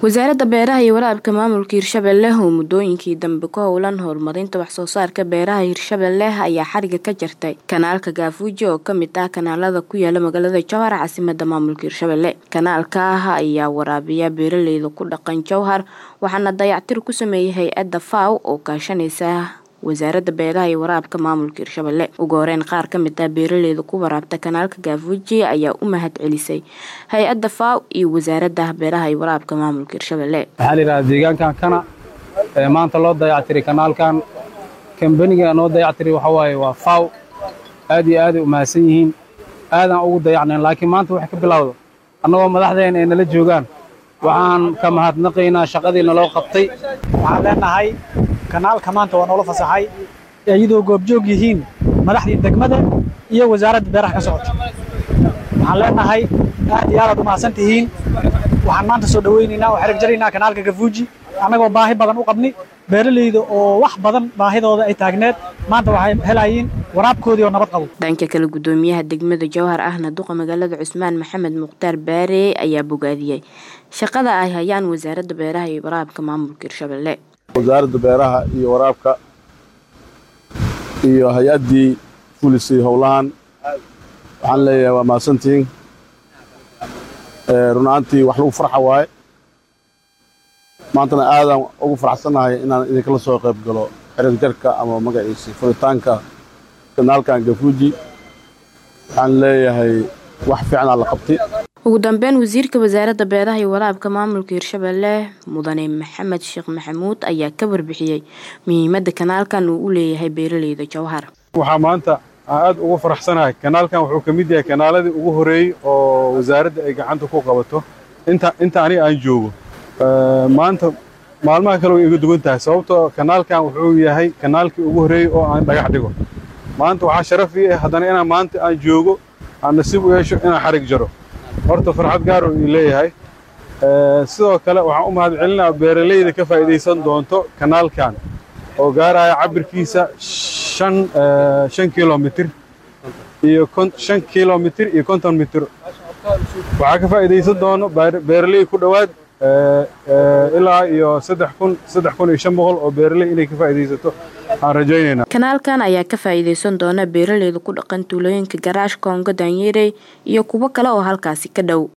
wasaaradda beeraha iyo waraabka maamulka hirshabelle oo muddooyinkii dambe ku howlan horumarinta waxsoo saarka beeraha hirshabelle ayaa xariga ka jartay kanaalka gaafuuji oo kamid ah kanaalada ku yaala magaalada jowhar caasimada maamulka hirshabelle kanaalka ah ayaa waraabiya beeraleyda ku dhaqan jowhar waxaana dayactir ku sameeyay hay-adda faw oo kaashanaysa wasaaradda beeraha iyo waraabka maamulka hirshabelle ugu horeyn qaar ka mid ah beeraleyda ku waraabta kanaalka gaafuuji ayaa u mahad celisay hay-adda faw iyo wasaaradda beeraha iyo waraabka maamulka hirshabelle waxaa layidhahdaa deegaankan kana ee maanta loo dayactiray kanaalkan kambaniga noo dayactiray waxaa waaye waa faw aad iyo aaday u mahadsan yihiin aadaan ugu dayacnayn laakiin maanta waxay ka bilowda annagoo madaxdeen ay nala joogaan waxaan ka mahadnaqaynaa shaqadii naloo qabtay waxaan leenahay kanaalka maanta waa noola fasaxay iyadoo goobjoog yihiin madaxdii degmada iyo wasaaradda beeraha ka socota waxaan leenahay aad iyo aadaad u mahadsan tihiin waxaan maanta soo dhowaynaynaa oo xereg jaraynaa kanaalka gafuuji annagoo baahi badan u qabni beeralayda oo wax badan baahidooda ay taagneed maanta waxay helayiin waraabkoodii oo nabad qabo dhanka kale guddoomiyaha degmada jowhar ahna duqa magaalada cusmaan maxamed mukhtaar baare ayaa bogaadiyey shaqada ay hayaan wasaaradda beeraha iyo waraabka maamulka hirshabelle wasaaradda beeraha iyo waraabka iyo hay-addii fulisay howlahan waxaan leeyahay waa mahadsantihiin run ahaantii wax lagu farxa waaye maantana aadaan ugu faraxsannahay inaan idinkala soo qayb galo xereg jarka ama magaciisa furitaanka kanaalkan gafuuji waxaan leeyahay wax fiicnaa la qabtay ugu dambeyn wasiirka wasaaradda beeraha iyo waraabka maamulka hirshabelle mudane maxamed sheekh maxamuud ayaa ka warbixiyey muhiimadda kanaalkan uu u leeyahay beeraleyda jowhar waxaa maanta aad ugu faraxsanahay kanaalkan wuxuu ka mid yahay kanaaladii ugu horeeyey oo wasaaradda ay gacanta ku qabato inta inta ani aan joogo maanta maalmaha kale way iga duwan tahay sababtoo kanaalkan wuxuu yahay kanaalkii ugu horeeyey oo aan dhagax dhigo maanta waxaa sharaf ii ah haddana inaan maanta aan joogo aan nasiib u yeesho inaan xarig jaro horta farxad gaar uu ii leeyahay sidoo kale waxaan u mahad celinaa beeralayda ka faa'iidaysan doonto kanaalkan oo gaaraya cabirkiisa shan shan kilomitir iyo shan kilomitir iyo konton mitir waxaa ka faa'iidaysan doono beeraley ku dhowaad ilaa iyo saddex kun saddex kun iyo shan boqol oo beeraley inay ka faa'iidaysato aan rajaynaynaa kanaalkan ayaa ka faa'iidaysan doona beeraleyda ku dhaqan tuulooyinka garaash koongo daanyerey iyo kuwo kale oo halkaasi ka dhow